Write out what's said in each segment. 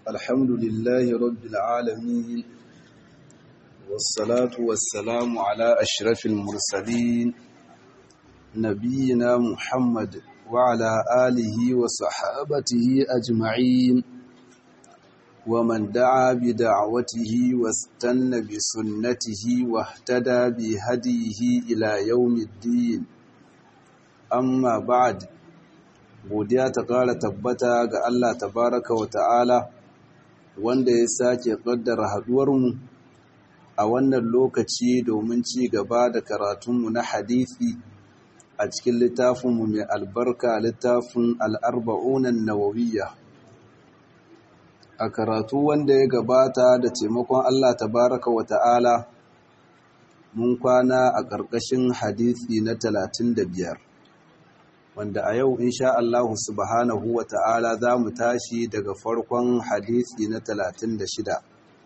الحمد لله رب العالمين والصلاة والسلام على أشرف المرسلين نبينا محمد وعلى آله وصحابته أجمعين ومن دعا بدعوته واستنى بسنته واهتدى بهديه إلى يوم الدين amma ba'ad godiya ta ƙara tabbata ga Allah tabaraka wa ta'ala wanda ya sake ƙaddara haɗuwarmu a wannan lokaci domin ci gaba da karatunmu na hadithi a cikin littafinmu mai albarka littafin al'arba'unan nawawiyya a karatu wanda ya gabata da taimakon Allah tabaraka wa ta'ala mun kwana a ƙarƙashin hadithi na talatin da biyar. wanda a yau insha Allah subhanahu wa ta'ala za mu tashi daga farkon hadisi na 36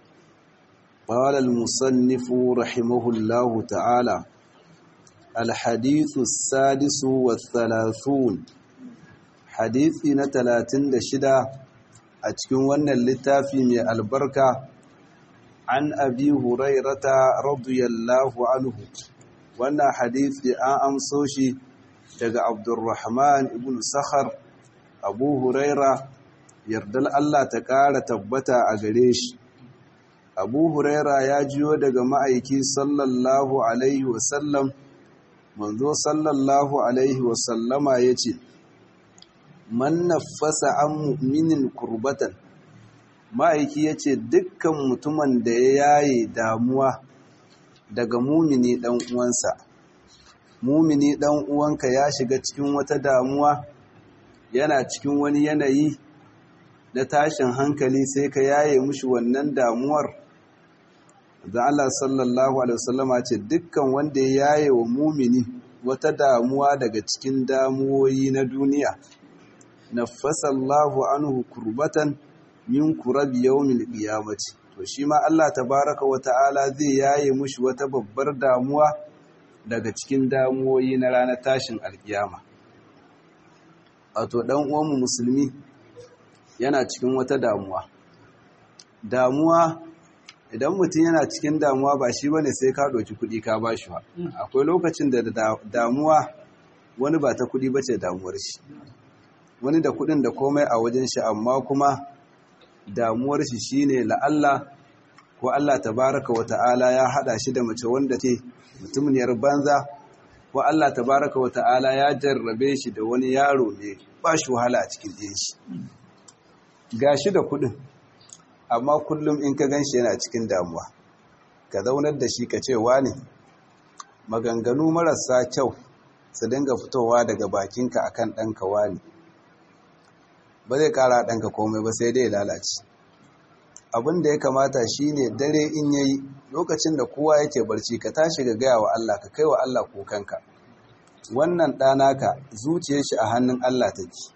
qala al-musannif rahimahullahu ta'ala al-hadithu as-sadisu wath-thalathun hadisi na 36 a cikin wannan littafi mai albarka an abi hurairata radiyallahu anhu wannan hadisi an amso shi daga abdurrahman ibn sakhar abu huraira yardal Allah ta ƙara tabbata a gare shi abu huraira ya jiyo daga ma'aiki sallallahu alaihi wasallam manzo sallallahu alaihi wasallama ya ce man nafasa an mu'minin kurbatan ma'aiki ya ce dukkan mutumin da ya yaye damuwa daga mumini ɗan uwansa mumini dan uwanka ya shiga cikin wata damuwa yana cikin wani yanayi na tashin hankali sai ka yaye mushi wannan damuwar da Allah sallallahu alaihi wasallama ce dukkan wanda ya yaye wa mumini wata damuwa daga cikin damuwoyi na duniya nafasallahu anhu kurbatan min kurabi yawmil qiyamati to shi ma Allah tabaraka wa ta'ala zai yaye mushi wata babbar damuwa daga cikin damuwoyi na ranar tashin alkiyama wato dan uwanmu musulmi yana cikin wata damuwa damuwa idan mutum yana cikin damuwa ba shi bane sai ka ɗauki kuɗi ka ba shi ba akwai lokacin da damuwa wani ba ta kuɗi ba ce damuwar shi wani da kuɗin da komai a wajen shi amma kuma damuwar shi shine la'alla ko Allah tabaraka wa ta'ala ya hada shi da mace wanda ce mutumiyar banza ko Allah tabaraka wa ta'ala ya jarrabe shi da wani yaro ne ba shi wahala a cikin ɗin shi gashi da kuɗin amma kullum in ka gan shi yana cikin damuwa ka zaunar da shi ka ce ne maganganu marasa kyau su dinga fitowa daga bakinka akan ɗanka wani ba zai ƙara ɗanka komai ba sai dai lalace abin da ya kamata shine dare in yayi lokacin da kowa yake barci ka tashi ga gaya wa Allah ka kai wa Allah kukanka wannan ɗanaka zuciyar shi a hannun Allah take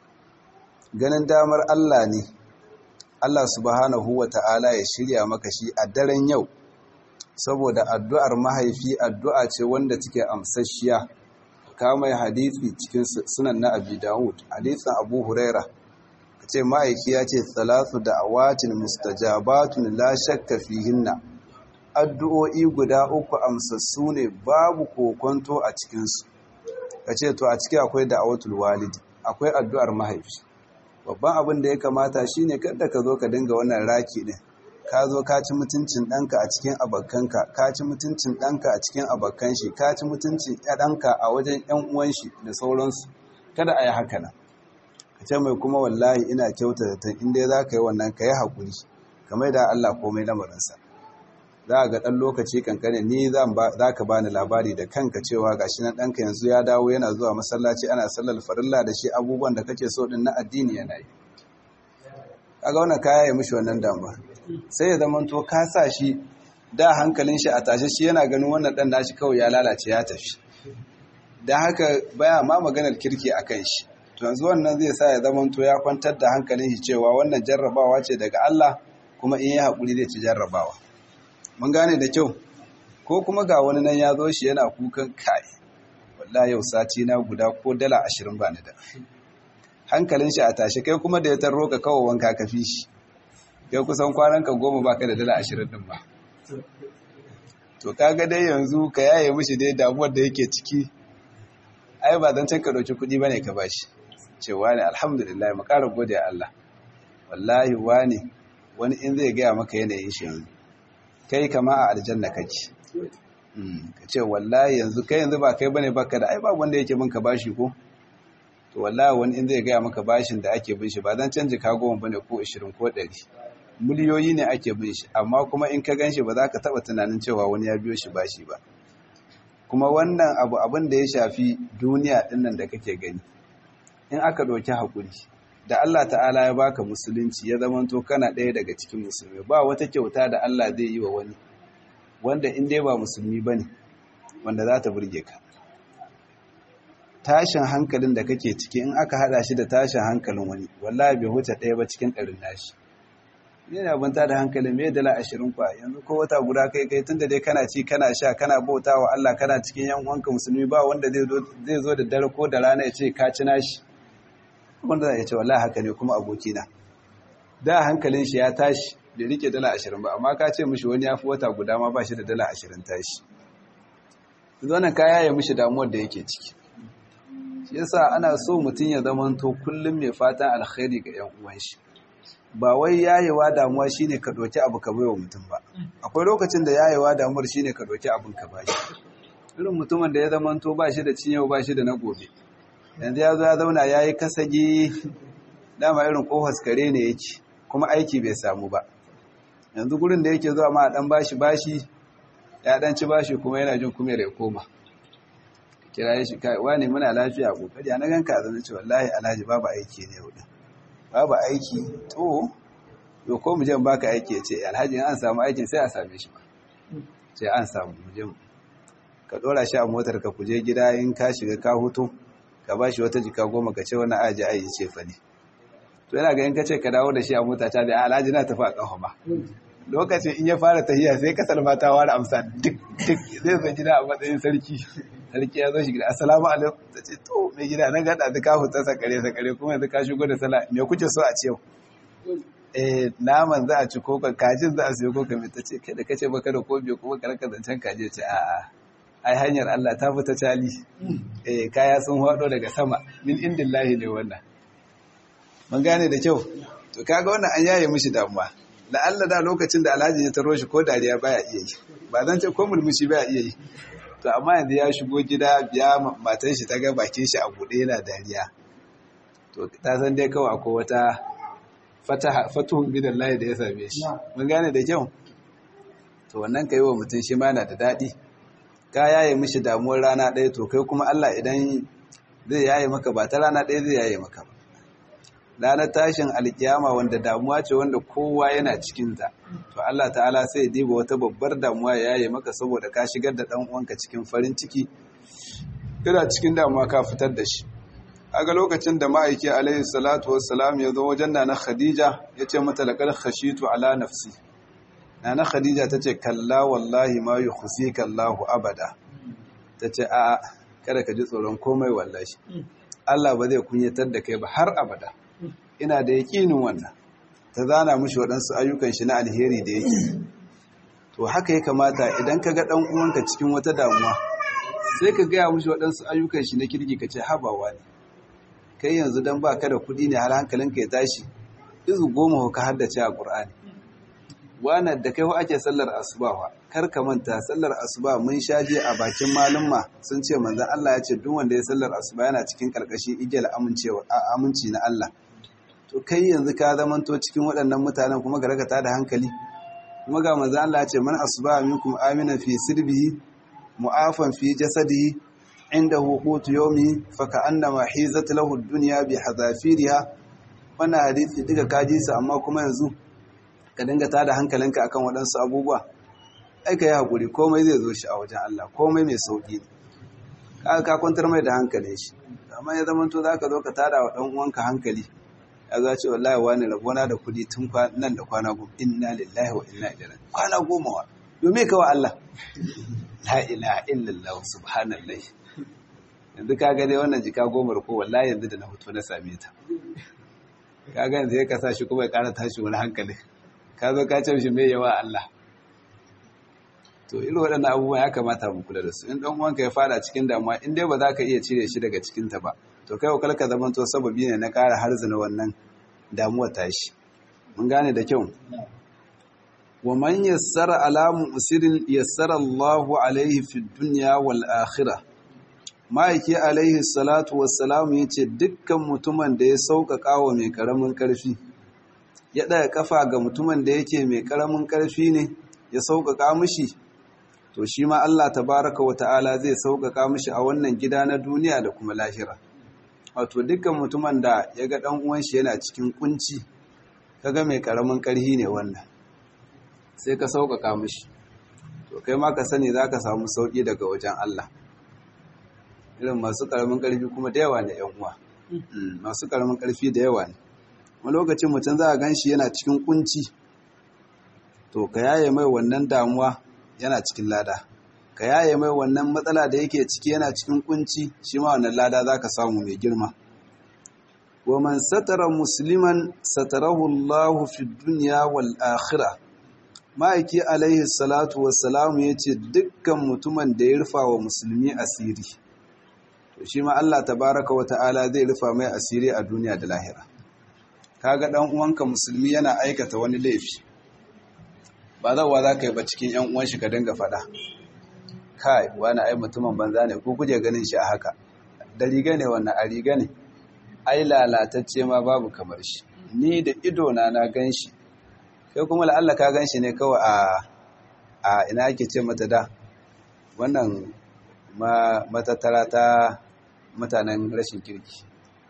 ganin damar Allah ne Allah subhanahu wa ta'ala ya shirya maka shi a daren yau saboda addu'ar mahaifi addu'a ce wanda take amsasshiya kamai hadithi cikin sunan na abi dawud hadithin abu huraira ce ma'aiki ya ce salatu da awatin mustajabatun la shakka fihinna addu'o'i guda uku amsassu ne babu kokonto a cikinsu ka ce to a ciki akwai da'awatul walidi akwai addu'ar mahaifi babban abin da ya kamata shine kada ka zo ka dinga wannan raki din ka zo ka ci mutuncin ɗanka a cikin abokanka ka ci mutuncin ɗanka a cikin abokan shi ka ci mutuncin ɗanka a wajen ‘yan uwan shi da sauransu kada a yi haka nan ka ce mai kuma wallahi ina kyauta da tan inda za ka yi wannan ka yi haƙuri kamar da Allah komai lamarinsa za a ga ɗan lokaci kankane ni za ka bani labari da kanka cewa ga shi nan ɗanka yanzu ya dawo yana zuwa masallaci ana sallar farilla da shi abubuwan da kake so ɗin na addini yana yi kaga wannan kaya ya mishi wannan damuwa sai ya zama to ka sa shi da hankalin shi a tashe shi yana ganin wannan ɗan nashi kawai ya lalace ya tafi don haka baya ma maganar kirki a kan shi to yanzu wannan zai sa ya zama to ya kwantar da hankalin shi cewa wannan jarrabawa ce daga Allah kuma in ya haƙuri zai ci jarrabawa mun gane da kyau ko kuma ga wani nan ya zo shi yana kukan kai wallahi yau sati na guda ko dala ashirin ba ni da hankalin shi a tashi kai kuma da ya tarro ka kawo wanka ka fi shi kai kusan kwanan ka goma baka da dala ashirin din ba to kaga dai yanzu ka yaye mishi dai damuwar da yake ciki ai ba zan can ka ɗauki kuɗi bane ka bashi cewa ne alhamdulillah mu ƙara gode Allah wallahi wani wani in zai gaya maka yanayin shi yanzu kai kama a aljanna kake ka ce wallahi yanzu kai yanzu ba kai bane baka da ai ba wanda yake bin ka bashi ko to wallahi wani in zai gaya maka bashin da ake bin shi ba zan canji ka goma bane ko 20 ko 100 miliyoyi ne ake bin shi amma kuma in ka ganshi ba za ka taba tunanin cewa wani ya biyo shi bashi ba kuma wannan abu abin da ya shafi duniya dinnan da kake gani in aka ɗauki haƙuri da Allah ta'ala ya baka musulunci ya zamanto kana ɗaya daga cikin musulmi ba wata kyauta da Allah zai yi wa wani wanda in dai ba musulmi ba ne wanda za ta burge ka tashin hankalin da kake ciki in aka hada shi da tashin hankalin wani wallahi bai huce ɗaya ba cikin ɗarin nashi ne na abin da hankalin mai dala ashirin kwa yanzu ko wata guda kai kai tun da dai kana ci kana sha kana bauta wa Allah kana cikin yan uwanka musulmi ba wanda zai zo da dare ko da rana ya ce ka ci nashi wanda za a ce wallahi haka ne kuma abokina da hankalin shi ya tashi bai rike dala ashirin ba amma ka ce mishi wani ya fi wata guda ma ba shi da dala ashirin tashi zonan kaya ya mishi damuwar da yake ciki shi yasa ana so mutum ya zamanto kullum mai fatan alkhairi ga yan uwan shi ba wai yayewa damuwa shine ka doki abu ka baiwa mutum ba akwai lokacin da yayewa damuwar shine ka doki abin ka bashi irin mutumin da ya zamanto ba shi da cinyewa ba shi da na gobe yanzu ya zo ya zauna ya yi kasagi dama irin kohos kare ne yake kuma aiki bai samu ba yanzu gurin da yake zuwa ma dan bashi bashi ya dan ci bashi kuma yana jin kuma ya koma kira shi kai wani muna lafiya kokari na ganka zan ce wallahi alhaji babu aiki ne yau babu aiki to yo ko mu je baka aiki ya ce alhaji an samu aikin sai a same shi ba sai an samu mu je ka dora shi a motar ka kuje gida in ka shiga ka hutu ka ba shi wata jika goma ka ce wani aji ayi ce fa ne to yana ga in ka ce ka dawo da shi a mota ta da alhaji na tafi a ƙafa ba lokacin in ya fara tahiya sai kasar mata ware amsa duk duk zai zo gida a matsayin sarki sarki ya zo shi gida assalamu alaikum ta ce to mai gida nan gada da ka huta sakare sakare kuma yanzu ka shigo da sala me kuke so a ce yau eh naman za a ci ko kajin za a siyo ko kame ta ce kai da kace baka da kobe kuma karka zancen kaje ce a'a ai hanyar Allah ta fita cali eh kaya sun hado daga sama min indillahi ne wannan mun gane da kyau to kaga wannan an yaye mishi damuwa la Allah da lokacin da Alhaji ya taro shi ko dariya baya iya yi ba zan ce ko mulmushi baya iya yi to amma yanzu ya shigo gida biya matan shi ta ga bakin shi a bude yana dariya to ta san dai kawai akwai wata fataha fatuhun bidallahi da ya same shi mun gane da kyau to wannan kai wa mutum shi ma yana da dadi ka yaye mishi damuwar rana ɗaya to kai kuma Allah idan zai yaye maka ba ta rana ɗaya zai yaye maka ba ranar tashin alkiyama wanda damuwa ce wanda kowa yana cikinta to Allah ta'ala sai diba wata babbar damuwa ya yaye maka saboda ka shigar da ɗan uwanka cikin farin ciki kana cikin damuwa ka fitar da shi aga lokacin da ma'aiki alaihi salatu wassalam ya zo wajen nana khadija ya ce mata laqad khashitu ala nafsi nana khadija ta ce kalla wallahi ma yukhsika Allahu abada ta ce a kada ka ji tsoron komai wallahi Allah ba zai kunyatar da kai ba har abada ina da yaƙinin wannan ta zana mushi waɗansu ayyukan shi na alheri da yake to haka ya kamata idan ka ga ɗan uwanka cikin wata damuwa sai ka gaya mushi waɗansu ayyukan shi na kirki ka ce habawa ne kai yanzu don ba ka da kuɗi ne har hankalinka ya tashi izu goma ka haddace a ƙur'ani wannan da kai ake sallar asuba kar ka manta sallar asuba mun sha je a bakin malumma sun ce manzon Allah ya ce duk wanda ya sallar asuba yana cikin karkashin igiyar amincewa aminci na Allah to kai yanzu ka zamanto cikin waɗannan mutanen kuma ga rakata da hankali kuma ga manzon Allah ya ce man asuba minkum aminan fi sirbihi mu'afan fi jasadihi indahu qutu yawmi fa ka'annama hizat lahu ad-dunya bi hadafiriha wannan hadisi duka kaji su amma kuma yanzu ka dinga tada hankalinka akan waɗansu abubuwa ai ka yi haƙuri komai zai zo shi a wajen Allah komai mai sauƙi ne ka kwantar mai da hankalin shi amma ya zama to za ka zo ka tada wa ɗan uwanka hankali ya za ce wallahi wani rabona da kuɗi tun nan da kwana goma inna lillahi wa inna ilaihi kwana goma wa domin kawa Allah la ilaha illallah subhanallah yanzu ka ga dai wannan jika goma ko wallahi yanzu da na fito na same ta ka ga yanzu ya kasa shi kuma ya ƙara tashi wani hankali ka zo ka ce shi mai yawa Allah to irin waɗannan abubuwa ya kamata mu kula da su in ɗan uwanka ya fada cikin damuwa in dai ba za ka iya cire shi daga cikin ta ba to kai wakal ka zama to sababi ne na ƙara harzina wannan damuwar tashi mun gane da kyau wa man yassara ala musirin yassara Allahu alaihi fid dunya wal akhirah ma'aiki alaihi salatu wassalam yace dukkan mutumin da ya sauƙaƙa wa mai karamin ƙarfi ya ɗaya kafa ga mutumin da yake mai karamin ƙarfi ne ya sauƙaƙa mishi to shi ma Allah tabaraka wa ta'ala zai sauƙaƙa mishi a wannan gida na duniya da kuma lahira wato dukkan mutumin da ya ga ɗan uwan shi yana cikin kunci kaga mai karamin ƙarfi ne wannan sai ka sauƙaƙa mishi to kai ma ka sani za ka samu sauƙi daga wajen Allah irin masu karamin ƙarfi kuma da yawa ne ‘yan uwa masu karamin ƙarfi da yawa ne wani lokacin mutum za a gan shi yana cikin kunci to ka yaye mai wannan damuwa yana cikin lada ka yaye mai wannan matsala da yake ciki yana cikin kunci shi ma wannan lada za ka samu mai girma wa man satara musliman satarahu Allah fi dunya wal akhirah ma'aiki alaihi salatu wassalam yace dukkan mutumin da ya rufa wa musulmi asiri to shi ma Allah tabaraka wa ta'ala zai rufa mai asiri a duniya da lahira kaga dan uwanka musulmi yana aikata wani laifi ba zawa za ka yi ba cikin yan uwan shi ka dinga faɗa kai wani ai mutumin banza ne ko kuje ganin shi a haka da riga ne wannan a riga ne ai lalatacce ma babu kamar shi ni da ido na na gan shi kai kuma la'alla ka gan shi ne kawai a a ina ake ce mata da wannan matattara ta mutanen rashin kirki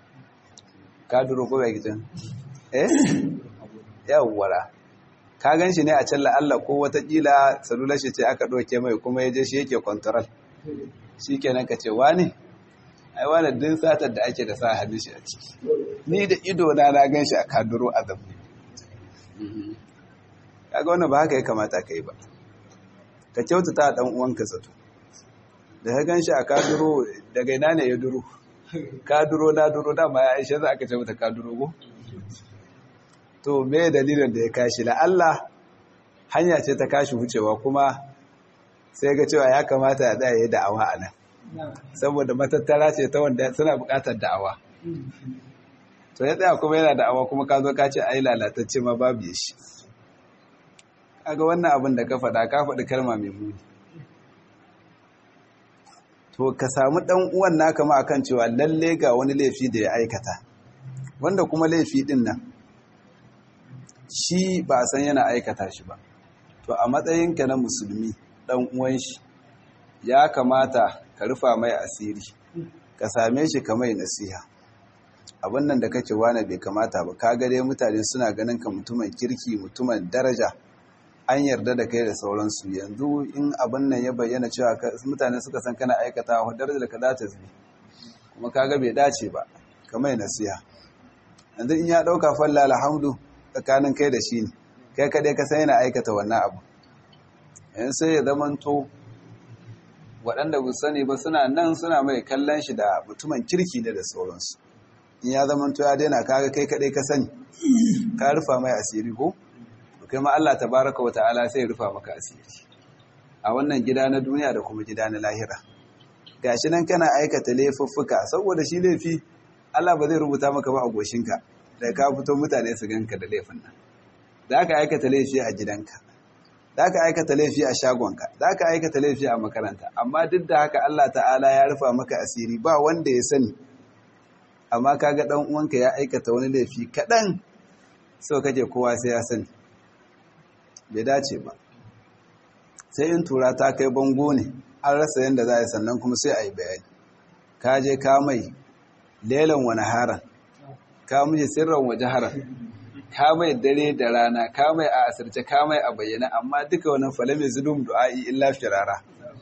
ka duro ko bai gidan eh yawwara ka gan shi ne a can la'alla ko watakila salular shi ce aka ɗauke mai kuma ya je shi yake kwantaral shi kenan ka ce wani ai wani din satar da ake da sa hannun shi a ciki ni da ido na na gan shi a kaduro a zamani kaga wannan ba haka ya kamata ka yi ba ka kyautata dan uwanka zato da ka gan shi a kaduro daga ina ne ya duro kaduro na duro dama ya aisha za aka ce mata kaduro go to me dalilin da ya kashi la Allah hanya ce ta kashi wucewa kuma sai ga cewa ya kamata ya tsaya da'awa a nan saboda matattara ce ta wanda suna buƙatar da'awa to ya tsaya kuma yana da'awa kuma ka zo ka ce ai lalatacce ma babu ya shi kaga wannan abin da ka faɗa ka faɗi kalma mai muni to ka samu ɗan uwan naka ma akan cewa lalle ga wani laifi da ya aikata wanda kuma laifi ɗin nan shi ba a san yana aikata shi ba to a matsayinka na musulmi ɗan uwan shi ya kamata ka rufa mai asiri ka same shi ka mai nasiha abin nan da kake wane bai kamata ba ka gare mutane suna ganin ka mutumin kirki mutumin daraja an yarda da kai da sauransu yanzu in abin nan ya bayyana cewa mutane suka san kana aikata wa darajar ka za ta zube kuma kaga bai dace ba ka mai nasiha yanzu in ya ɗauka falla alhamdu tsakanin kai da shi ne kai kadai ka san yana aikata wannan abu yanzu sai ya zamanto waɗanda bu sani ba suna nan suna mai kallon shi da mutumin kirki ne da sauransu in ya zamanto ya daina kaga kai kadai ka sani ka rufa mai asiri ko kai ma Allah tabaraka wata'ala sai ya rufa maka asiri a wannan gida na duniya da kuma gida na lahira gashi nan kana aikata laifuffuka saboda shi laifi Allah ba zai rubuta maka ba a goshinka da ka fito mutane su ganka da laifin nan za ka aikata laifi a gidanka za ka aikata laifi a shagonka za ka aikata laifi a makaranta amma duk da haka Allah ta'ala ya rufa maka asiri ba wanda ya sani amma kaga dan uwanka ya aikata wani laifi kaɗan sau kake kowa sai ya sani bai dace ba sai in tura ta kai bango ne an rasa yadda za a yi sannan kuma sai a yi bayani ka je ka mai lelan wani haran ka muje sirran waje haran ka mai dare da rana ka mai a asirce ka mai a bayyana amma duka wani fale mai zudum du'a'i illa firara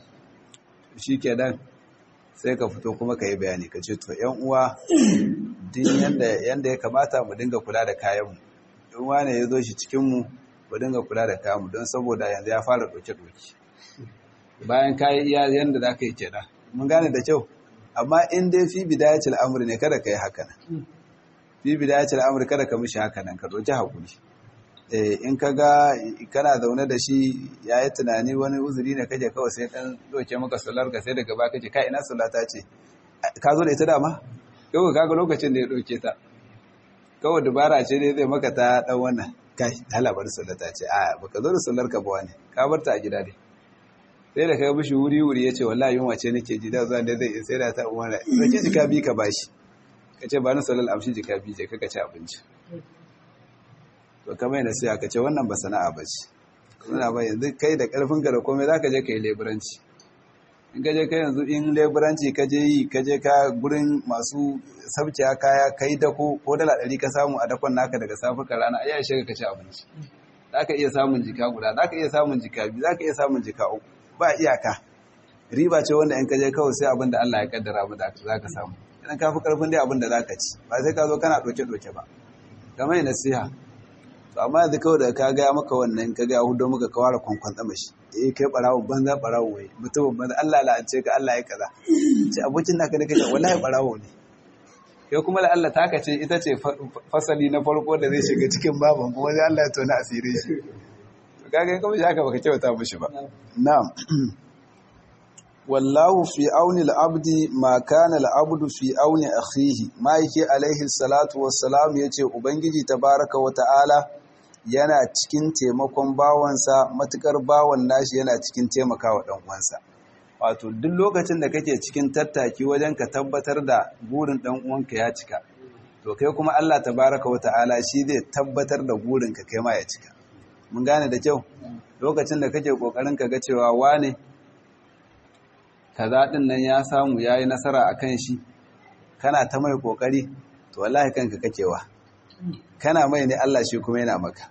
shi kenan sai ka fito kuma ka yi bayani ka ce to yan uwa din yanda ya kamata mu dinga kula da kayanmu in wane ya zo shi cikinmu mu dinga kula da kayanmu don saboda yanzu ya fara ɗauke-ɗauke bayan kayi iya yanda za ka yi kenan mun gane da kyau amma in dai fi bidayatul amri ne kada ka yi haka nan fi bidayatul amri kada ka mishi haka nan ka ɗauki hakuri in ka ga kana zaune da shi ya yi tunani wani uzuri ne kake kawai sai ɗan doke maka solar ka sai daga ba kake ka ina solar ta ce ka zo da ita dama yau ka ga lokacin da ya ɗauke ta kawai dubara ce dai zai maka ta ɗan wannan kai halabar solar ta ce a baka zo da solar ka ba wani ka bar ta a gida ne sai da kai mishi wuri wuri ya ce wallahi yunwa ce nake ji da zuwa da zai sai da ta umara sake jika bi ka bashi ka ce ba ni solar amshi jika bi je kaka ci abinci to kamar yana sai aka ce wannan ba sana'a ba ce suna ba yanzu kai da karfin ka da komai za ka je ka yi leburanci in ka je ka yanzu in leburanci ka je yi ka je ka gurin masu sabciya kaya kai dako ko dala ɗari ka samu a dakon naka daga safe ka rana ai shiga ka ci abinci za ka iya samun jika guda za ka iya samun jika biyu za ka iya samun jika uku ba iyaka riba ce wanda in ka je kawai sai abin da Allah ya kaddara mu da za ka samu idan ka fi karfin dai abin da za ka ci ba sai ka zo kana ɗauke-ɗauke ba kamar yi nasiha to amma yanzu kawai da ka gaya maka wannan ka gaya hudu muka kawara kwankwan tsama shi eh kai barawo banza barawo wai mutumin banza Allah la'ance ka Allah ya kaza ce abokin naka da kake wallahi barawo ne kai kuma da Allah taka ce ita ce fasali na farko da zai shiga cikin baban kuma sai Allah ya tona asirin shi to kaga kuma shi haka baka kyauta mishi ba na'am wallahu fi auni al-abdi ma kana al-abdu fi auni akhihi maiki alaihi salatu wassalam yace ubangiji tabaraka wa ta'ala yana cikin taimakon bawansa matukar bawan nashi yana cikin taimakawa dan uwansa wato duk lokacin da kake cikin tattaki wajen ka tabbatar da burin dan uwanka ya cika to kai kuma Allah tabaraka wa ta'ala shi zai tabbatar da burin ka kai ma ya cika mun gane da kyau lokacin da kake kokarin ka ga cewa wane kaza din nan ya samu yayi nasara akan shi kana ta mai kokari to wallahi kanka kakewa kana mai ne Allah shi kuma yana maka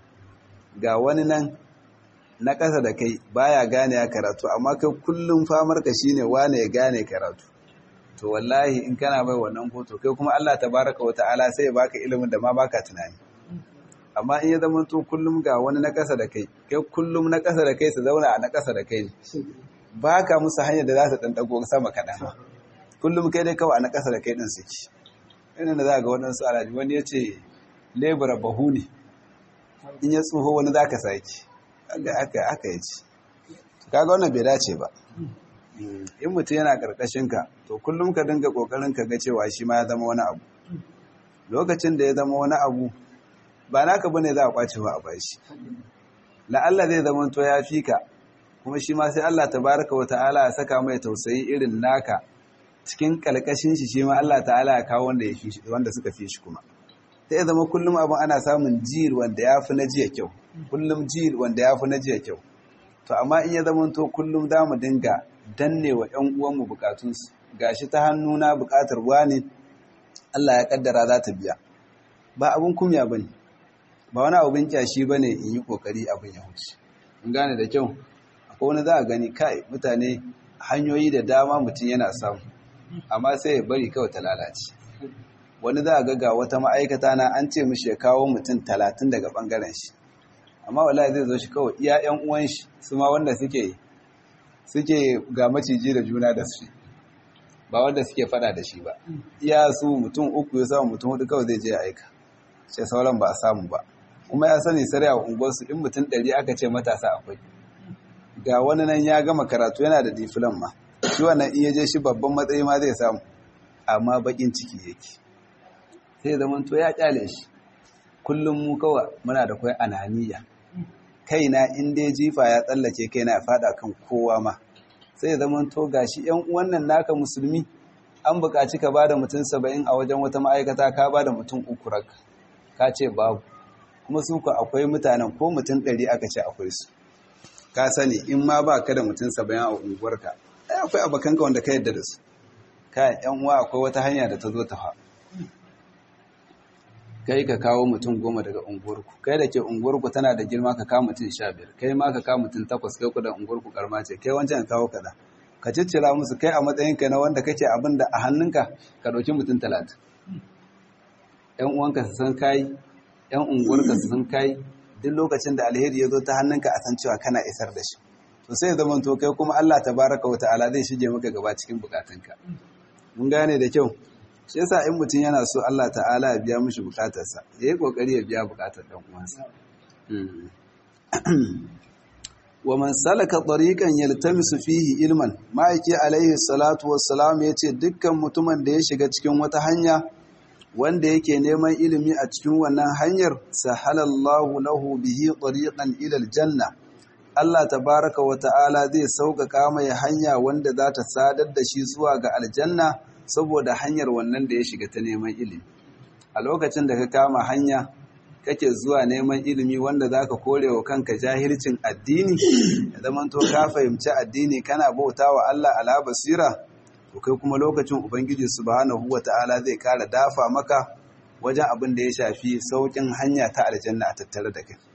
ga wani nan na ƙasa da kai baya gane ya karatu amma kai kullum famar ka shine wane ya gane karatu to wallahi in kana mai wannan foto kai kuma Allah tabaraka wa ta'ala sai ya baka ilimin da ma baka tunani amma in ya zama to kullum ga wani na ƙasa da kai kai kullum na ƙasa da kai su zauna a na ƙasa da kai ne ba ka musu hanyar da za su ɗanɗago sama kaɗan kullum kai dai kawai a na ƙasa da kai ɗin suke irin da za ga waɗansu alaji wani ya ce lebura bahu ne in ya tsoho wani za ka sake aka yi ci kaga wannan bai dace ba in mutum yana ƙarƙashinka to kullum ka dinga ƙoƙarin ka ga cewa shi ma ya zama wani abu lokacin da ya zama wani abu ba naka bane za a kwace ba a bashi la'alla zai zama to ya fi ka kuma shi ma sai Allah tabaraka wa ta'ala ya saka mai tausayi irin naka cikin kalkashin shi shi ma Allah ta'ala ya kawo wanda ya fi wanda suka fi shi kuma sai zama kullum abin ana samun jil wanda ya fi na jiya kyau kullum jil wanda ya fi na jiya kyau to amma in ya zama to kullum za mu dinga danne wa ƴan uwanmu bukatunsu gashi ta hannuna bukatar wani Allah ya kaddara za ta biya ba abin kumya bane ba wani abin kyashi bane in yi kokari abin ya huce in gane da kyau ko wani za a gani kai mutane hanyoyi da dama mutum yana samu amma sai ya bari kawai ta lalace wani za a ga wata ma'aikata na an ce mishi ya kawo mutum talatin daga bangaren shi amma wallahi zai zo shi kawai iya yan uwan shi su ma wanda suke suke ga maciji da juna da su ba wanda suke fada da shi ba iya su mutum uku ya samu mutum hudu kawai zai je ya aika sai sauran ba a samu ba kuma ya sani sarai a unguwarsu in mutum ɗari aka ce matasa akwai ga wani nan ya gama karatu yana da difilan ma shi wannan iya je shi babban matsayi ma zai samu amma bakin ciki yake sai zaman to ya kyale shi kullum mu kawa muna da kai ananiya kaina in dai jifa ya tsallake kaina ya fada kan kowa ma sai zaman to gashi yan wannan naka musulmi an buƙaci ka bada mutum saba'in a wajen wata ma'aikata ka bada mutum uku rak ka ce babu kuma su ku akwai mutanen ko mutum ɗari aka ce akwai su ka sani in ma ba ka da mutum saba'in a unguwarka ai akwai abokanka wanda ka yadda da su ka yan uwa akwai wata hanya da ta zo ta fa kai ka kawo mutum goma daga unguwarku kai da ke unguwarku tana da girma ka kawo mutum sha biyar kai ma ka kawo mutum takwas kai ku da unguwarku karma ce kai wancan ka kawo kaza ka ciccira musu kai a matsayinka na wanda kake abin da a hannunka ka ɗauki mutum talatin yan uwanka su san kai yan unguwarka su san kai duk lokacin da alheri ya zo ta hannunka a san cewa kana isar da shi to sai zaman to kai kuma Allah tabaraka wa ta'ala zai shige maka gaba cikin bukatunka mun gane da kyau shi yasa in mutum yana so Allah ta'ala ya biya mishi bukatarsa ya yi kokari ya biya bukatar dan uwansa wa man salaka tariqan yaltamisu fihi ilman ma'aiki alaihi salatu wassalam yace dukkan mutumin da ya shiga cikin wata hanya wanda yake neman ilimi a cikin wannan hanyar sahalallahu lahu bihi tariqan ila aljanna Allah tabaraka wa ta'ala zai sauƙaƙa mai hanya wanda za ta sadar da shi zuwa ga aljanna saboda hanyar wannan da ya shiga ta neman ilimi a lokacin da ka kama hanya kake zuwa neman ilimi wanda za ka kore wa kanka jahilcin addini ya zamanto ka fahimci addini kana bauta wa Allah ala basira to kai kuma lokacin ubangiji subhanahu wata'ala zai kara dafa maka wajen abin da ya shafi saukin hanya ta aljanna a tattare da kai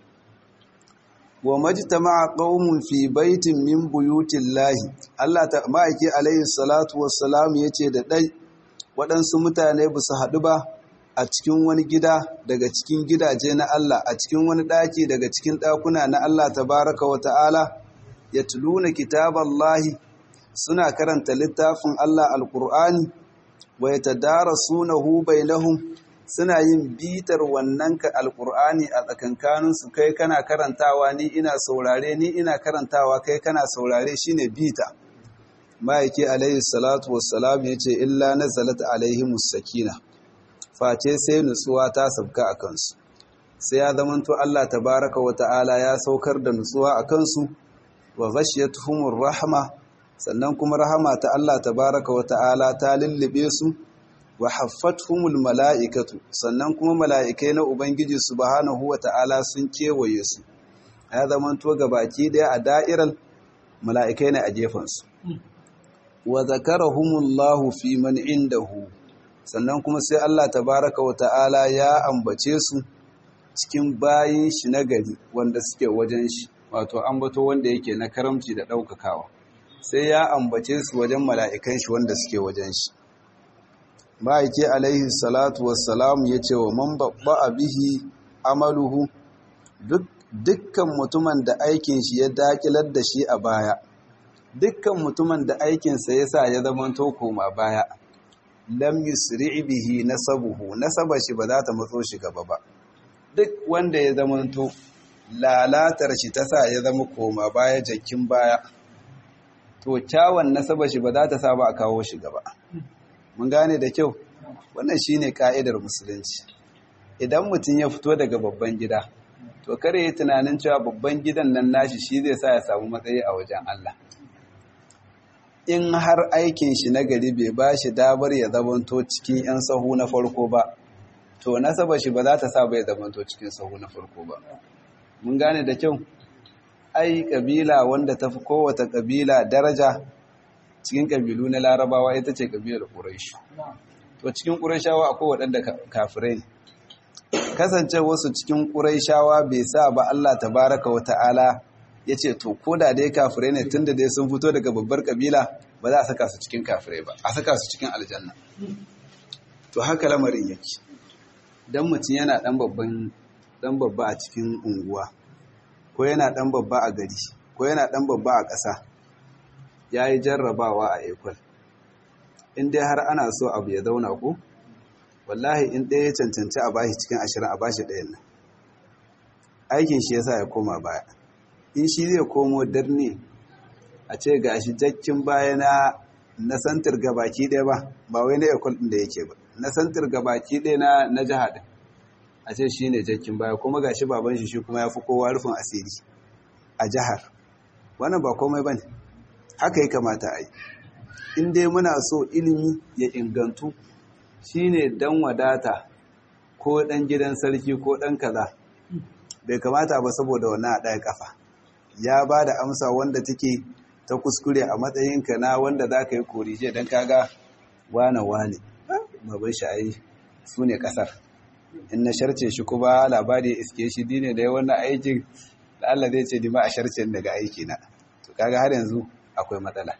wa majtama'a qaumun fi baitin min buyutillahi Allah ta ma'aiki alaihi salatu wassalam yace da dai waɗansu mutane ba su haɗu ba a cikin wani gida daga cikin gidaje na Allah a cikin wani ɗaki daga cikin ɗakuna na Allah tabaraka wa ta'ala ya tuluna kitaballahi suna karanta littafin Allah alƙur'ani wa ya tadara sunahu bainahum suna yin bitar wannan ka alƙur'ani a tsakankaninsu kai kana karantawa ni ina saurare ni ina karantawa kai kana saurare shine bita ma'aiki alaihi salatu wassalam ya ce illa nazalat alaihimus sakina face sai nutsuwa ta sabka a kansu sai ya zamanto Allah tabaraka wa ta'ala ya saukar da nutsuwa a kansu wa ghashiyatuhumur rahma sannan kuma rahama ta Allah tabaraka wa ta'ala ta lullube su wa haffatuhumul mala'ikatu sannan kuma mala'ikai na ubangiji subhanahu wa ta'ala sun kewaye su ya zamanto baki daya a da'iral mala'ikai ne a gefansu wa zakarahumullahu fi man indahu sannan kuma sai Allah tabaraka wa ta'ala ya ambace su cikin bayin shi na gari wanda suke wajen shi wato ambato wanda yake na karamci da ɗaukakawa sai ya ambace su wajen mala'ikan shi wanda suke wajen shi ma'aike alaihi salatu wassalam ya ce wa man babba a bihi amaluhu dukkan mutumin da aikin shi ya dakilar da shi a baya dukkan mutumin da aikinsa ya sa ya zama koma baya lam yusri bihi nasabuhu nasaba shi ba za ta matso shi gaba ba duk wanda ya zamanto lalatar shi ta sa ya zama koma baya jakin baya to kyawun nasaba shi ba za ta sa ba a kawo shi gaba mun gane da kyau wannan shine ka'idar musulunci idan mutum ya fito daga babban gida to kare yi tunanin cewa babban gidan nan nashi shi zai sa ya samu matsayi a wajen Allah in har aikin shi na gari bai ba shi damar ya zamanto cikin 'yan sahu na farko ba to nasaba shi ba za ta sa bai zamanto cikin sahu na farko ba mun gane da kyau ai kabila wanda ta fi kowata kabila daraja cikin kabilu na larabawa ita ce kabilar ƙuraishi to cikin ƙuraishawa akwai waɗanda kafirai ne kasance wasu cikin ƙuraishawa bai sa ba Allah tabaraka wa ta'ala ya ce to ko da dai kafirai ne tun da dai sun fito daga babbar kabila ba za a saka su cikin kafirai ba a saka su cikin aljanna to haka lamarin yake dan mutum yana dan babban dan babba a cikin unguwa ko yana dan babba a gari ko yana dan babba a ƙasa yayi jarrabawa a ekol in dai har ana so abu ya zauna ko wallahi in ɗaya ya cancanci a bashi cikin ashirin a bashi ɗayan nan aikin shi yasa ya koma baya in shi zai komo darne a ce ga shi jakkin baya na na santar gabaki ɗaya ba ba wai na ekol ɗin da yake ba na santar gabaki ɗaya na na jiha ɗin a ce shi ne jakkin baya kuma ga shi baban shi shi kuma ya fi kowa rufin asiri a jihar wannan ba komai ba ne haka ya kamata a yi in dai muna so ilimi ya ingantu shine dan wadata ko dan gidan sarki ko dan kaza bai kamata ba saboda wannan ɗaya kafa ya ba da amsa wanda take ta kuskure a matsayinka na wanda za ka yi korije don kaga wane wane babban sha'ayi su ne ƙasar in na sharce shi kuma labari iske shi dine da wannan aikin da Allah zai ce dima a sharce daga aiki na to kaga har yanzu akwai matsala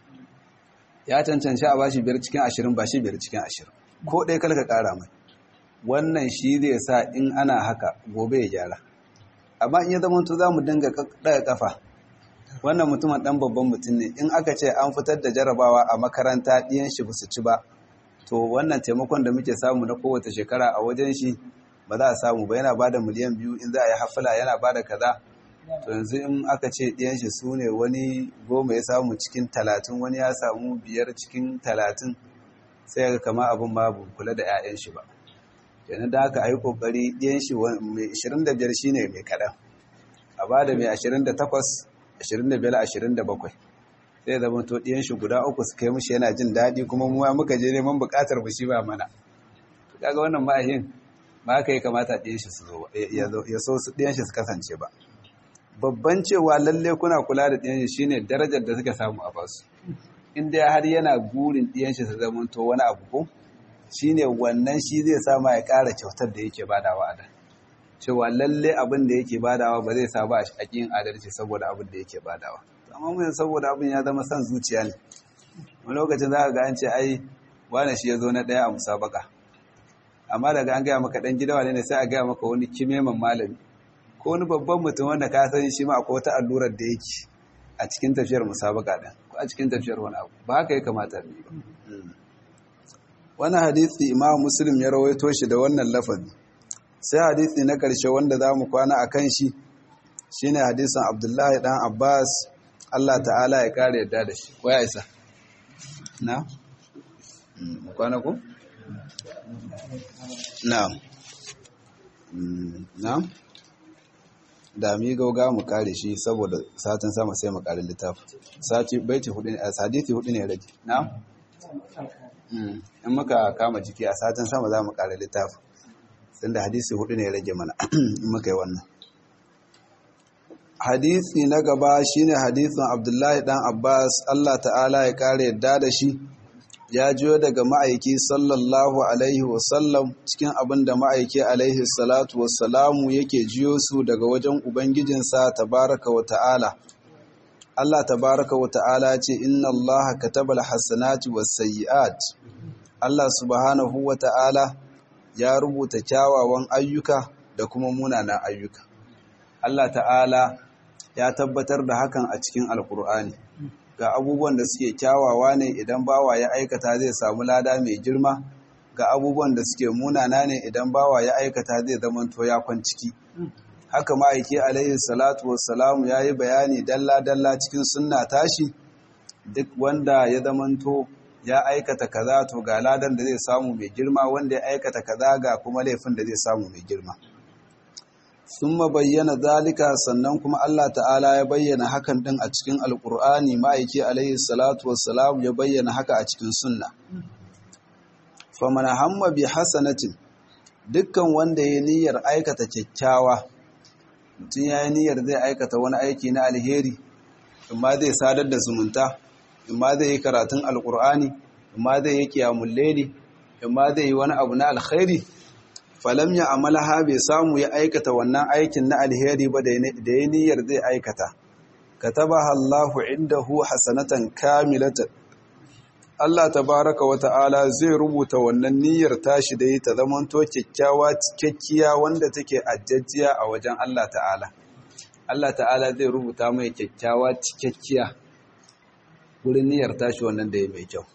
ya cancanci a bashi biyar cikin ashirin ba shi biyar cikin ashirin ko ɗaya kalka ƙara mai wannan shi zai sa in ana haka gobe ya gyara amma in ya zama to za mu dinga ɗaga ƙafa wannan mutumin ɗan babban mutum ne in aka ce an fitar da jarabawa a makaranta ɗiyan shi su ci ba to wannan taimakon da muke samu na kowace shekara a wajen shi ba za a samu ba yana ba da miliyan biyu in za a yi hafila yana ba da kaza to yanzu in aka ce ɗiyan shi su ne wani goma ya samu cikin talatin wani ya samu biyar cikin talatin sai ga kama abin babu kula da 'ya'yan shi ba yana da aka yi kokari ɗiyan shi mai 25 shine mai kaɗan a ba da mai 28 25 27 sai zama to ɗiyan shi guda uku su kai mushi yana jin daɗi kuma mu muka je neman buƙatar mu shi ba mana kaga wannan ma'ahin ba ka yi kamata ɗiyan shi su zo ya so su ɗiyan shi su kasance ba babban cewa lalle kuna kula da ɗiyan shi shine darajar da suka samu a basu in dai har yana gurin ɗiyan shi su zama to wani abu ko shine wannan shi zai sama ya ƙara kyautar da yake badawa a da cewa lalle abin da yake badawa ba zai sa ba a ƙin adalci saboda abin da yake badawa amma mun saboda abin ya zama son zuciya ne wani lokacin za ka ga an ce ai wane shi ya zo na ɗaya a musabaka amma daga an gaya maka ɗan gidawa ne sai a gaya maka wani kimeman malami ko wani babban mutum wanda ka sani shi ma akwai wata allurar da yake a cikin tafiyar musabaka ɗin ko a cikin tafiyar wani abu ba haka ya kamata ne ba wani hadisi imam muslim ya rawaito shi da wannan lafazi sai hadisi na ƙarshe wanda za mu kwana a kan shi shine hadisin abdullahi ɗan abbas allah ta'ala ya ƙara yadda da shi ko ya isa na? kwana ku? na na? da mi gauga mu kare shi saboda satin sama sai mu kare littafi sati baiti hudu ne hadisi hudu ne rage na? in muka kama jiki a satin sama za mu kare littafi sun da hadisi hudu ne rage mana in muka yi wannan hadisi na gaba shine hadisin abdullahi dan abbas allah ta'ala ya kare yadda da shi ya jiyo daga ma'aiki sallallahu alaihi wasallam cikin abin da ma'aiki alaihi salatu wasalamu yake jiyo su daga wajen ubangijinsa tabaraka wa ta'ala Allah tabaraka wa ta'ala ce inna Allah katabal hasanati was sayyi'at Allah subhanahu wa ta'ala ya rubuta kyawawan ayyuka da kuma munanan ayyuka Allah ta'ala ya tabbatar da hakan a cikin alkur'ani ga abubuwan da suke kyawawa ne idan bawa ya aikata zai samu lada mai girma ga abubuwan da suke munana ne idan bawa ya aikata zai zamanto ya ciki. haka ma'aiki alaihi salatu wassalamu ya yi bayani dalla-dalla cikin sunna tashi duk wanda ya zamanto ya aikata kaza to ga ladan da zai samu mai girma wanda ya aikata kaza ga kuma laifin da zai samu mai girma sun bayyana zalika sannan kuma Allah ta'ala ya bayyana hakan din a cikin alkur'ani ma'aiki alaihi salatu wassalam ya bayyana haka a cikin sunna faman hamma bi hasanatin dukkan wanda ya niyyar aikata kyakkyawa mutum ya yi niyyar zai aikata wani aiki na alheri imma zai sadar da zumunta imma zai yi karatun alkur'ani imma zai yi kiyamun leli imma zai yi wani abu na alkhairi falam ya amalaha bai samu ya aikata wannan aikin na alheri ba da ya niyyar zai aikata katabaha Allahu indahu hasanatan kamilatan Allah tabaraka wa ta'ala zai rubuta wannan niyyar tashi da yi ta zamanto kyakkyawa cikakkiya wanda take ajajjiya a wajen Allah ta'ala Allah ta'ala zai rubuta mai kyakkyawa cikakkiya wurin niyyar tashi wannan da ya mai kyau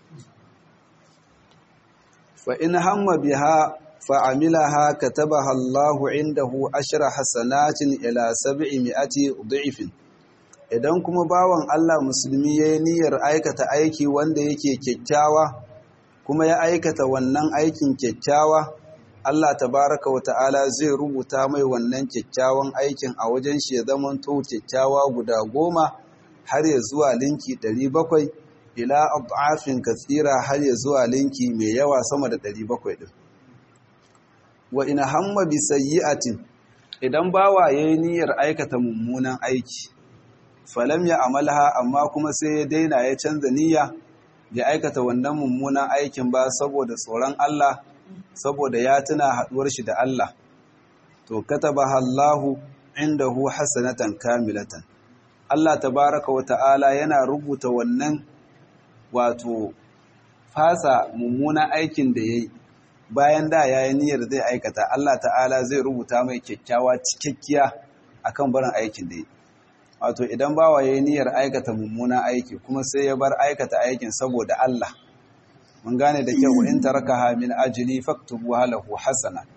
fa in hamma biha فعملها كتبها الله عنده عشر حسنات إلى سبعمائة ضعف idan kuma bawan Allah musulmi ya yi niyyar aikata aiki wanda yake kyakkyawa kuma ya aikata wannan aikin kyakkyawa Allah tabaraka wa ta'ala zai rubuta mai wannan kyakkyawan aikin a wajen shi ya zama to kyakkyawa guda goma har ya zuwa linki 700 ila ad'afin katsira har ya zuwa linki mai yawa sama da 700 din wa ina hamma bi sayyi'atin idan bawa yayi niyyar aikata mummunan aiki falam ya amalha amma kuma sai ya daina ya canza niyya ya aikata wannan mummunan aikin ba saboda tsoron Allah saboda ya tuna haduwar shi da Allah to katabaha Allahu indahu hasanatan kamilatan Allah tabaraka wa ta'ala yana rubuta wannan wato fasa mummunan aikin da yayi bayan da ya yi niyyar zai aikata Allah ta'ala zai rubuta mai kyakkyawa cikakkiya akan barin aikin da yi wato idan bawa ya yi niyyar aikata mummuna aiki kuma sai ya bar aikata aikin saboda Allah mun gane da kyau in tarakaha min ajli faktubu halahu hasana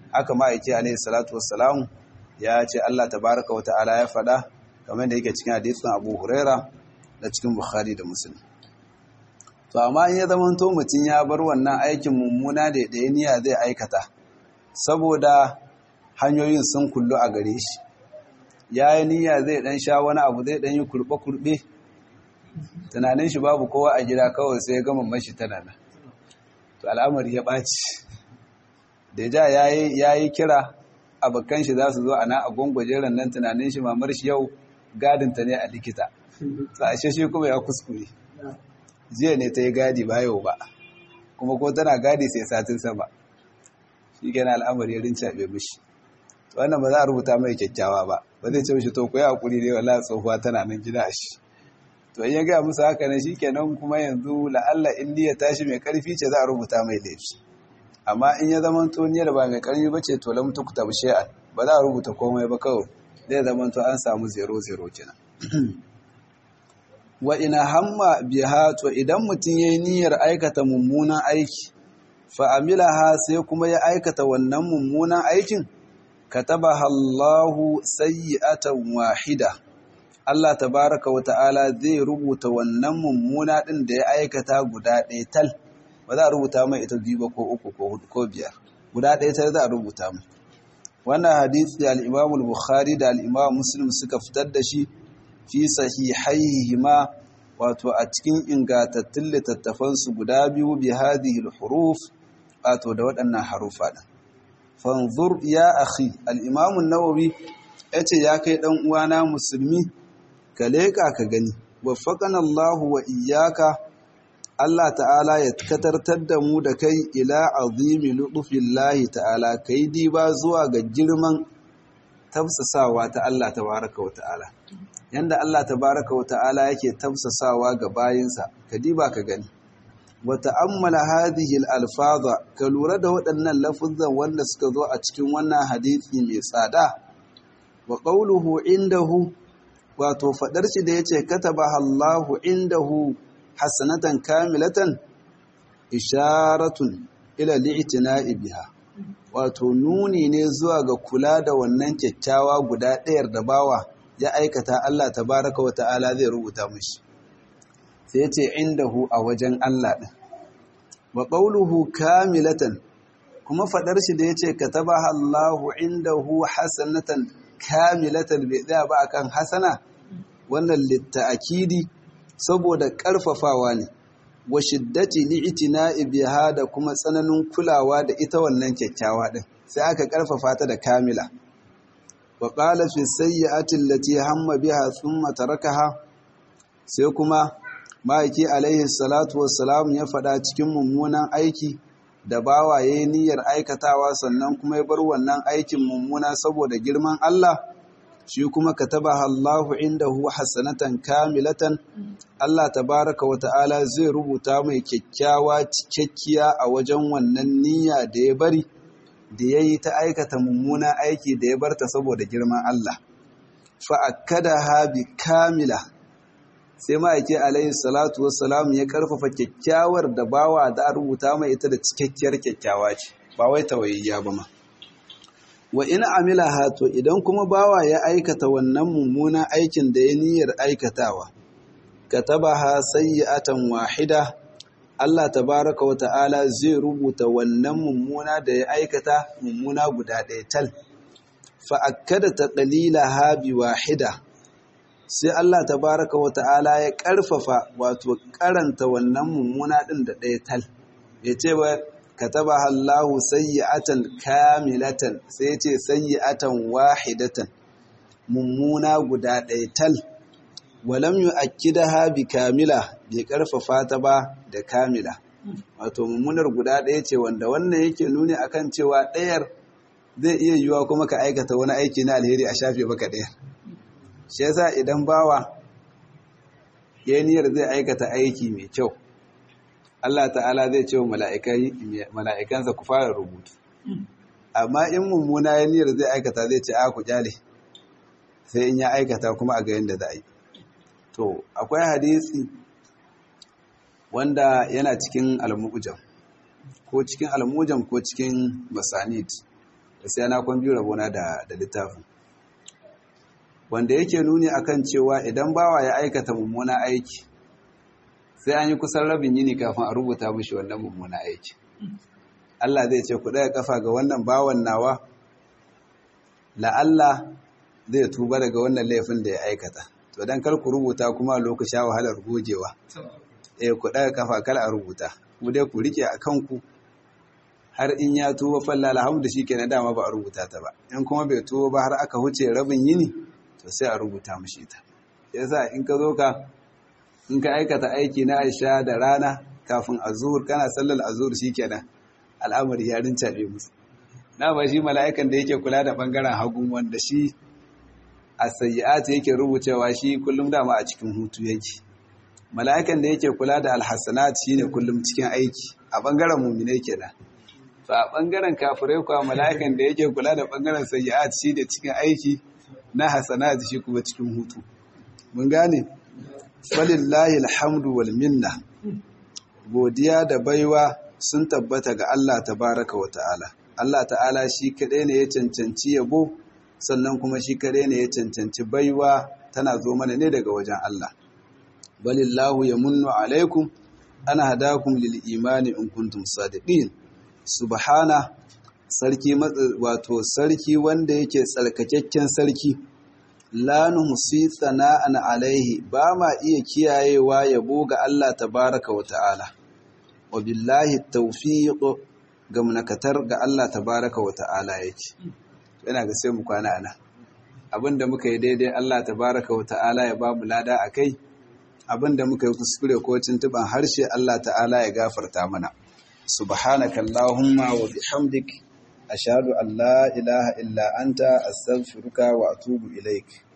haka ma'aiki alaihi salatu wassalam ya ce Allah tabaraka wa ta'ala ya faɗa kamar da yake cikin hadisin Abu Huraira da cikin Bukhari da Muslim to amma in ya zama to mutum ya bar wannan aikin mummuna da ya niyya zai aikata saboda hanyoyin sun kullu a gare shi ya yi niyya zai dan sha wani abu zai dan yi kurbe-kurbe tunanin shi babu kowa a gida kawai sai ya gama mashi tana nan to al'amari ya ɓaci da ja ya yi kira abokan shi za su zo a na a gwangwajeren nan tunanin shi mamar shi yau gadinta ne a likita sashe shi kuma ya kuskure jiya ne ta yi gadi ba yau ba kuma ko tana gadi sai satin sama shi gana al'amari ya rincaɓe mishi wannan ba za a rubuta mai kyakkyawa ba ba zai ce mishi to ku yi hakuri ne wala tsohuwa tana nan gida a shi to in ya gaya musu haka ne shi kenan kuma yanzu la'alla in ya tashi mai karfi ce za a rubuta mai laifi amma in ya zama to niyyar ba mai karfi ba ce to lam tukta bi shay'an ba za a rubuta komai ba kawai zai zama to an samu 0-0 kenan wa ina hamma biha to idan mutum yayi niyyar aikata mummunan aiki fa amilaha sai kuma ya aikata wannan mummunan aikin katabaha Allahu sayyi'atan wahida Allah tabaraka wa ta'ala zai rubuta wannan mummuna din da ya aikata guda ɗaya tal ba za a rubuta mai ita biyu ba ko uku ko hudu ko biyar guda ɗaya tal za a rubuta mai wannan hadisi al-Imam al-Bukhari da al-Imam Muslim suka fitar da shi fi sahihaihima wato a cikin ingantattun littattafan su guda biyu bi hadhihi al-huruf wato da waɗannan harufa din fanzur ya akhi al-Imam an-Nawawi yace ya kai dan uwana musulmi ka leƙa ka gani waffaqana Allahu wa iyyaka Allah ta'ala ya katartar da mu da kai ila azimi lutufillahi ta'ala kai diba zuwa ga girman tafsasawa ta Allah tabaraka wa ta'ala yanda Allah tabaraka wa ta'ala yake tafsasawa ga bayinsa ka diba ka gani wa ta'ammala hadhihi al-alfaza ka lura da waɗannan lafuzan wanda suka zo a cikin wannan hadisi mai tsada wa qawluhu indahu wato fadar shi da yace katabaha Allahu indahu hasanatan kamilatan isharatun ila li'tina'i biha wato nuni ne zuwa ga kula da wannan kyakkyawa guda ɗayar da bawa ya aikata Allah tabaraka wa ta'ala zai rubuta mishi sai yace indahu a wajen Allah din wa qawluhu kamilatan kuma fadar shi da yace katabaha Allahu indahu hasanatan kamilatan bai tsaya ba akan hasana wannan litta'akidi saboda ƙarfafawa ne wa shiddati li'tina'i biha da kuma tsananin kulawa da ita wannan kyakkyawa din sai aka ƙarfafa ta da kamila wa qala fi sayyi'ati allati hamma biha thumma tarakaha sai kuma ma'aiki alaihi salatu wassalam ya faɗa cikin mummunan aiki da bawa yayi niyyar aikatawa sannan kuma ya bar wannan aikin mummuna saboda girman Allah shi kuma katabaha Allahu indahu hasanatan kamilatan Allah tabaraka wa ta'ala zai rubuta mai kyakkyawa cikakkiya a wajen wannan niyya da ya bari da yayi ta aikata mummuna aiki da ya barta saboda girman Allah fa akkadaha bi kamila sai ma'aiki alaihi salatu wassalam ya karfafa kyakkyawar da bawa da rubuta mai ita da cikakkiyar kyakkyawa ce ba wai tawayayya ba ma wa in amilaha to idan kuma bawa ya aikata wannan mummunan aikin da ya niyyar aikatawa katabaha sayyi'atan wahida Allah tabaraka wa ta'ala zai rubuta wannan mummuna da ya aikata mummuna guda ɗaya tal fa akkada taqlilaha bi wahida sai Allah tabaraka wa ta'ala ya ƙarfafa wato karanta wannan mummuna ɗin da ɗaya tal ya ce ba katabaha Allahu sayyi'atan kamilatan sai ce sayyi'atan wahidatan mummuna guda ɗaya tal walam yu'akkidaha bi kamila bai karfafa ta ba da kamila wato mummunar guda ɗaya ce wanda wannan yake nuni akan cewa ɗayar zai iya yiwuwa kuma ka aikata wani aiki na alheri a shafe baka ɗayar shi yasa idan bawa ya niyyar zai aikata aiki mai kyau Allah ta'ala zai ce wa mala'ikansa ku fara rubutu amma in mummuna ya niyyar zai aikata zai ce a ku kyale sai in ya aikata kuma a ga yadda za a yi to akwai hadisi wanda yana cikin almujam ko cikin almujam ko cikin masanid sai na kwan biyu rabona da da littafin wanda yake nuni akan cewa idan bawa ya aikata mummuna aiki sai an yi kusan rabin yini kafin a rubuta mishi wannan mummuna aiki Allah zai ce ku ɗaya kafa ga wannan bawan nawa la'alla zai tuba daga wannan laifin da ya aikata to dan kar ku rubuta kuma lokaci wahalar gogewa eh ku ɗaya kafa kar a rubuta ku dai ku rike a kanku har in ya tuba falla alhamdu shikenan dama ba a rubuta ta ba in kuma bai tuba ba har aka huce rabin yini to sai a rubuta mishi ta yasa in ka zo ka in ka aikata aiki na Aisha da rana kafin azur kana sallar azur shikenan al'amari ya rincabe musu na ba shi mala'ikan da yake kula da bangaren hagun wanda shi a sayyi'at yake rubucewa shi kullum dama a cikin hutu yake mala'ikan da yake kula da alhassanat shine kullum cikin aiki a bangaren mu'mine kenan to a bangaren kafirai kuwa mala'ikan da yake kula da bangaren sayyi'at shi da cikin aiki na hasanat shi kuma cikin hutu mun gane falillahi alhamdu wal minna godiya da baiwa sun tabbata ga Allah tabaraka wa ta'ala Allah ta'ala shi kadai ne ya cancanci yabo sannan kuma shi kadai ne ya cancanci baiwa tana zo mana ne daga wajen Allah balillahu yamunnu alaikum ana hadakum lil imani in kuntum sadiqin subhana sarki wato sarki wanda yake tsarkakakken sarki la nuhsi sana'an alaihi ba ma iya kiyayewa yabo ga Allah tabaraka wa ta'ala wa billahi tawfiq ga munakatar ga Allah tabaraka wa ta'ala yake yana ga sai mu kwana ana abinda muka yi daidai Allah tabaraka wa ta'ala ya ba mu lada akai abinda muka yi kuskure ko tuntuban harshe Allah ta'ala ya gafarta mana subhanaka allahumma wa bihamdik ashhadu an la ilaha illa anta astaghfiruka wa atubu ilaik